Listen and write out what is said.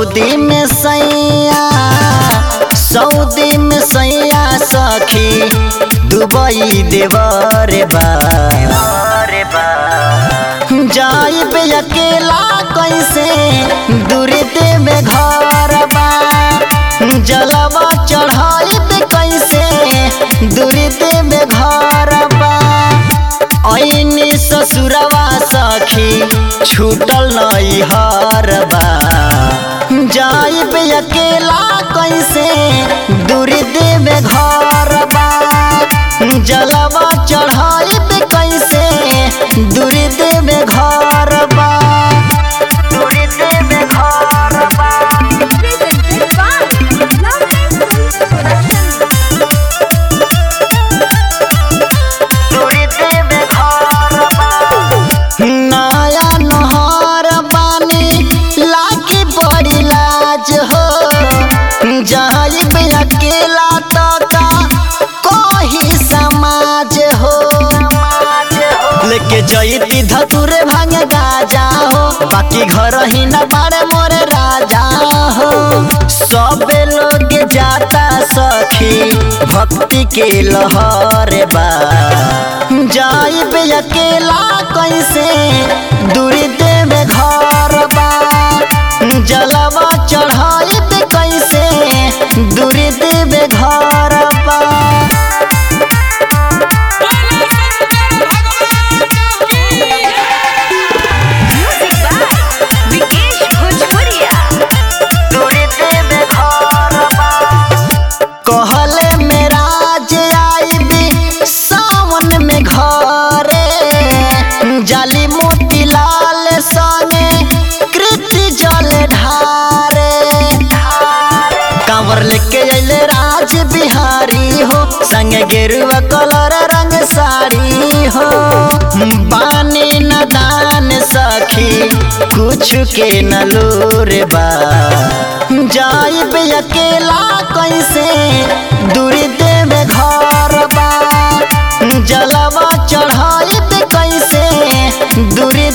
Saudi में सैया Saudi में सैया सखी दुबई देवर बा जाइब अकेला कैसे दूर देवे घर बा जलवा चढ़ाइब कैसे दूर देवे घर बा ऐनी ससुरवा सखी छूटल नई हर बा जाइब अकेला कैसे दूर देवे घर बा जलवा चढ़ाइब कैसे दूर देवे घर बा दूर देवे घर बा Presented by Lovely Films Production. नया नहर बानी लागी बड़ी लाज हो जाइब अकेला तो का कोही समाज हो लेके जईती धतुरे भांग गाजा हो बाकी घर ही न बारे मोरे राजा हो सबे लोग जाता सखी भक्ति के लहर बा जाइब अकेला कैसे दूर देवे घर बा जलवा चढ़ाइब कैसे दूर देवे घर बा Music by Vikesh Bhojpuria. कहले मेरा जे आईबी सावन में घरे जाली मोती लाल संगे कृति जल ढारे कांवर लेके अइले राज बिहारी हो संगे गेरुआ कलर रंग साड़ी हो बानी न दान सखी कुछ के न लोर बा जाइब अकेला कैसे दूर देवे घर बा जलवा चढ़ाइब कैसे दूर